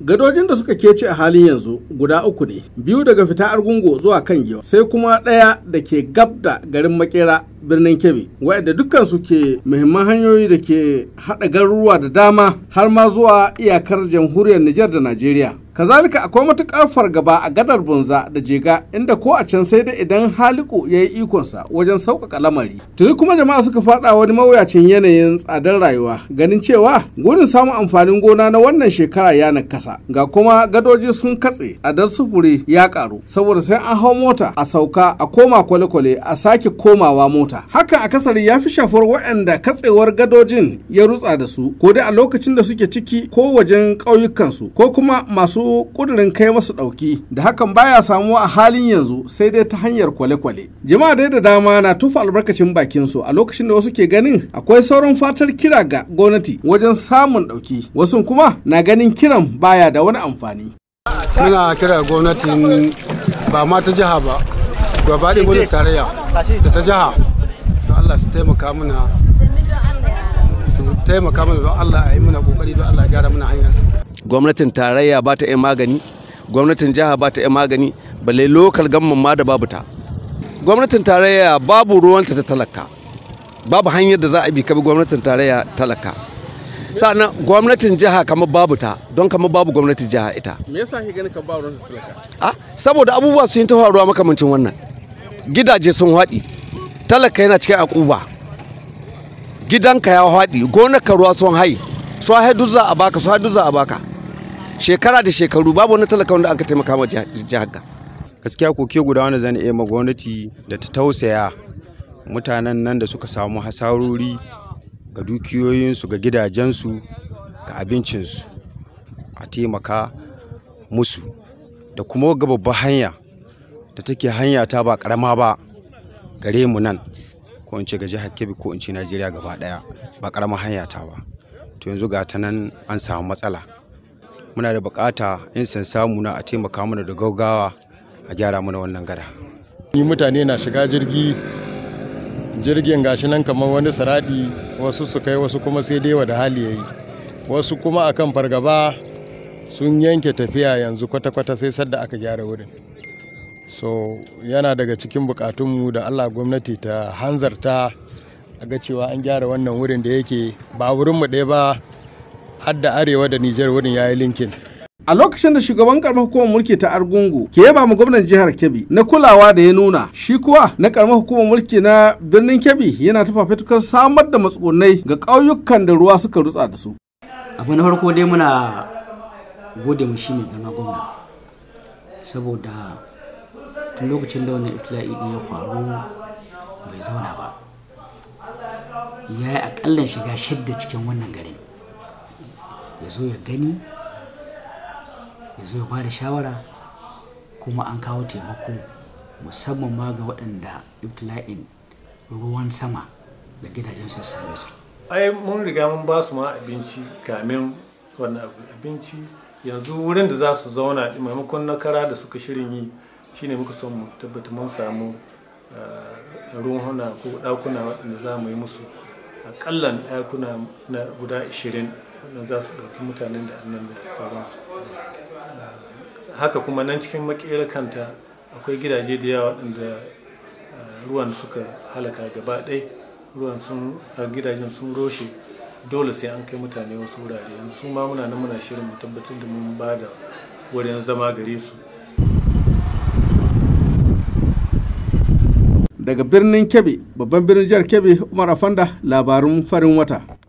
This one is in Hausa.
gadojin da suka kece a halin yanzu guda uku ne biyu daga fita argungu zuwa kan giwa sai kuma ɗaya da ke gab da garin makera birnin kebbi waɗanda dukkansu ke muhimman hanyoyi da ke haɗa garuruwa da dama har ma zuwa iyakar jamhuriyar nijar da najeriya kazalika akwai matuƙar fargaba a gadar bunza da jega inda ko a can sai da idan haliku ya yi ikonsa wajen sauƙaƙa lamari tuni kuma jama'a suka faɗa wani mawuyacin yanayin tsadar rayuwa ganin cewa gurin samun amfanin gona na wannan shekara ya nakasa ga kuma gadoji sun katse tsadar sufuri ya ƙaru saboda sai an hau mota a sauka a koma kwale-kwale a sake komawa mota hakan akasari ya fi shafar waɗanda katsewar gadojin ya rutsa da su ko dai a lokacin da suke ciki ko wajen ƙauyukansu ko kuma masu masu kudirin kai masu ɗauki da hakan baya samuwa a halin yanzu sai dai ta hanyar kwale-kwale. Jama'a dai da dama na tufa albarkacin bakin su a lokacin da wasu ke ganin akwai sauran fatar kira ga gwamnati wajen samun ɗauki. Wasu kuma na ganin kiran baya da wani amfani. Muna kira gwamnatin ba ma ta jiha ba, gaba ɗaya gwamnatin tarayya da ta jiha. Don Allah su taimaka mana su taimaka mana don Allah a yi mana kokari don Allah ya gyara mana hanyar. gwamnatin tarayya ba ta iya magani gwamnatin jiha ba ta iya magani balle lokal gamman ma da babu ta gwamnatin tarayya babu ruwanta ta talaka babu hanyar da za a bi kabi gwamnatin tarayya talaka sa'annan gwamnatin jiha kamar babu ta don kamar babu gwamnatin jiha ita me yasa ke ganin ka ba ruwanta talaka ah saboda abubuwa sun yi ta faruwa makamancin wannan gidaje sun haɗi talaka yana cikin akuba gidanka ya haɗi gonarka ruwa sun hai su haidu za a baka su haidu za a baka shekara da shekaru babu wani talaka wanda aka taimaka ma jihar ga gaskiya koke guda wanda zan iya ma gwamnati da ta tausaya mutanen nan da suka samu hasarori ga dukiyoyinsu ga gidajensu ga abincinsu a taimaka musu da kuma ga babbar hanya da take hanya ta ba karama ba gare mu nan ko in ce ga jihar kebbi ko in ce najeriya gaba daya ba karamar hanya ta ba to yanzu ga ta nan an samu matsala muna da bukata in san samu na a taimaka mana da gaugawa a gyara mana wannan gada ni mutane na shiga jirgi jirgin gashi nan kamar wani saradi wasu su kai wasu kuma sai dai da hali yayi wasu kuma akan fargaba sun yanke tafiya yanzu kwata-kwata sai sadda aka gyara wurin so yana daga cikin bukatunmu da allah gwamnati ta hanzarta a ga cewa an gyara wannan wurin da yake ba wurinmu ɗaya ba har da arewa da Nijar wurin ya yi linkin. A lokacin da shugaban karamar hukumar mulki ta Argungu ke yaba mu gwamnan jihar Kebbi na kulawa da ya nuna shi kuwa na karamar hukumar mulki na birnin Kebbi yana ta fafutukar samar da matsugunai ga ƙauyukan da ruwa suka rutsa da su. Abu na farko dai muna gode mu shi mai girma gwamna saboda tun lokacin da wannan ibtila'i ya faru bai zauna ba. ya yi akallan shiga shidda cikin wannan garin ya zo ya gani ya zo ya ba da shawara kuma an kawo taimako musamman ma ga waɗanda ibtila'in ruwan sama da gidajen su same su ai mun riga mun ba su ma abinci kamin wannan abinci yanzu wurin da za su zauna maimakon na kara da suka shirin yi shine muka son mu tabbata mun samu ruhuna ko ɗakuna waɗanda za mu yi musu akallan ɗakuna na guda 20 wanda za su ɗauki mutanen da annan da sauransu haka kuma nan cikin makera kanta akwai gidaje da yawa waɗanda ruwan suka halaka gaba ɗai ruwan sun gidajen sun roshe dole sai an kai mutane wasu wurare yanzu ma muna nan muna shirin mu tabbatar da mun ba da wurin zama gare su daga birnin kebbi babban birnin jihar kebbi umar afanda labarun farin wata